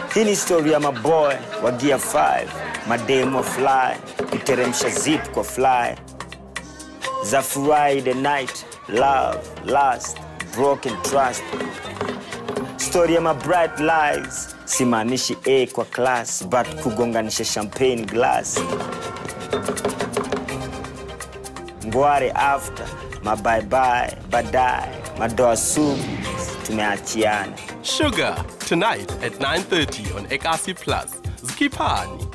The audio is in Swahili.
Hii ni story ya maboy wa gear 5, mademo fly, kuteremsha zip kwa fly za Friday night, love, lust, broken trust. Story ya my bright lives, simaanishi A kwa class, but kugonganisha champagne glass. Ngware after, mabye-bye, baadaye, madoa sugu, tumeachiana. Sugar tonight at 9:30 on Ekasi Plus. Zikipani.